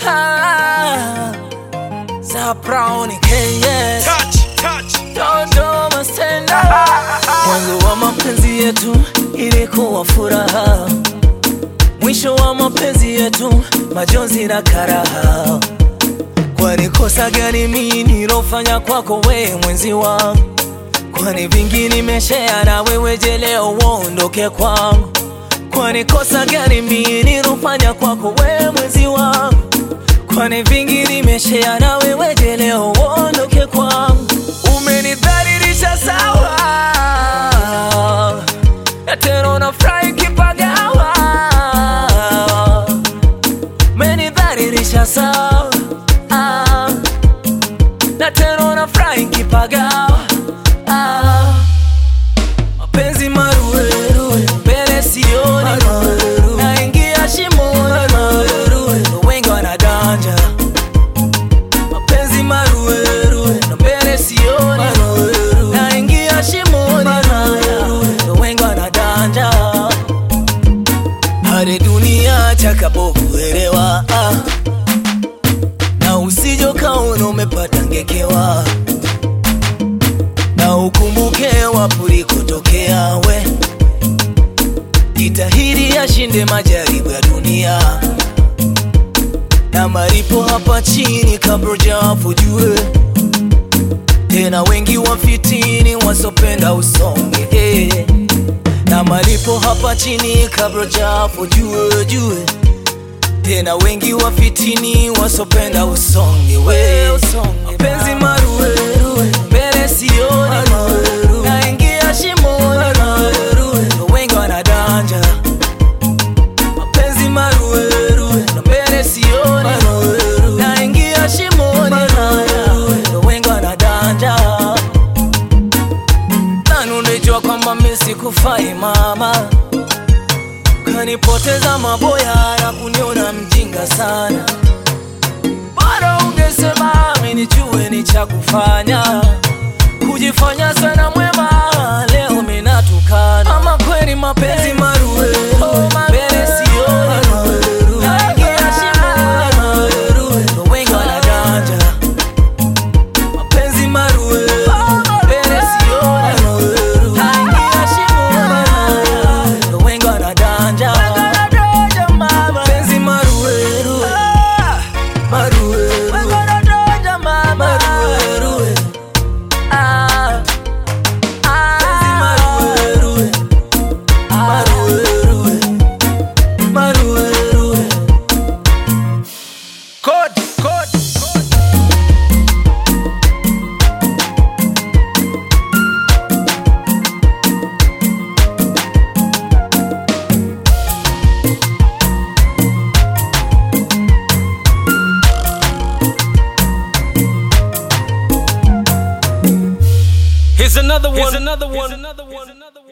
Ah, za Brown KS Touch, touch. Dodoma stand up. Mwanzo wa mapenzi yetu ilikuwa furaha, mwisho wa mapenzi yetu majonzi na karaha. Kwani kosa gani mimi nilofanya kwako we mwenzi wangu? Kwani vingi nimeshare na wewe, je leo uondoke kwangu? Kwani kosa gani mimi nilofanya kwako we mwenzi wangu? Kwani vingi nimeshare na wewe, je leo uondoke kwangu? Umenidhalilisha sawa, na tena unafurahi kipagawa. Umenidhalilisha sawa, ah, na tena unafurahi kipagawa. Ah, mapenzi maruweruwe, mbele sioni, naingia shimoni, wengi wanadanja mapenzi maruweruwe na mbele sioni, naingia shimoni, wengi wanadanja hadi dunia chakabokuelewa ah. na usijo kaona umepata ngekewa na ukumbuke wapo ulikotokea we jitahidi yashinde majaribu ya dunia na malipo hapa chini kabla hujafujue tena wengi wafitini wasopenda usonge eh. na malipo hapa chini kabla hujafujue jue tena wengi wafitini wasopenda usonge we mapenzi maruweruwe mbele sioni naingia shimoni wengi wanadanja mapenzi maruweruwe na mbele sioni naingia shimoni wengi wanadanja nani unajua kwamba mimi sikufai mama kanipoteza maboya na kuniona mjinga sana bora ungesema mimi nijue ni cha kufanya kujifanya sana mwema leo minatukana ama kweli mapenzi maruwe mbele sioni naingia shimoni wengi wanadanja mapenzi maruwe mbele sioni naingia shimoni wengi wanadanja mapenzi maruweruwe maruweruwe maruweruwe Ah, ah. Penzi maruweruwe, maruweruwe, maruweruwe. Code, code, code. Here's another one. Here's another one. Here's another one.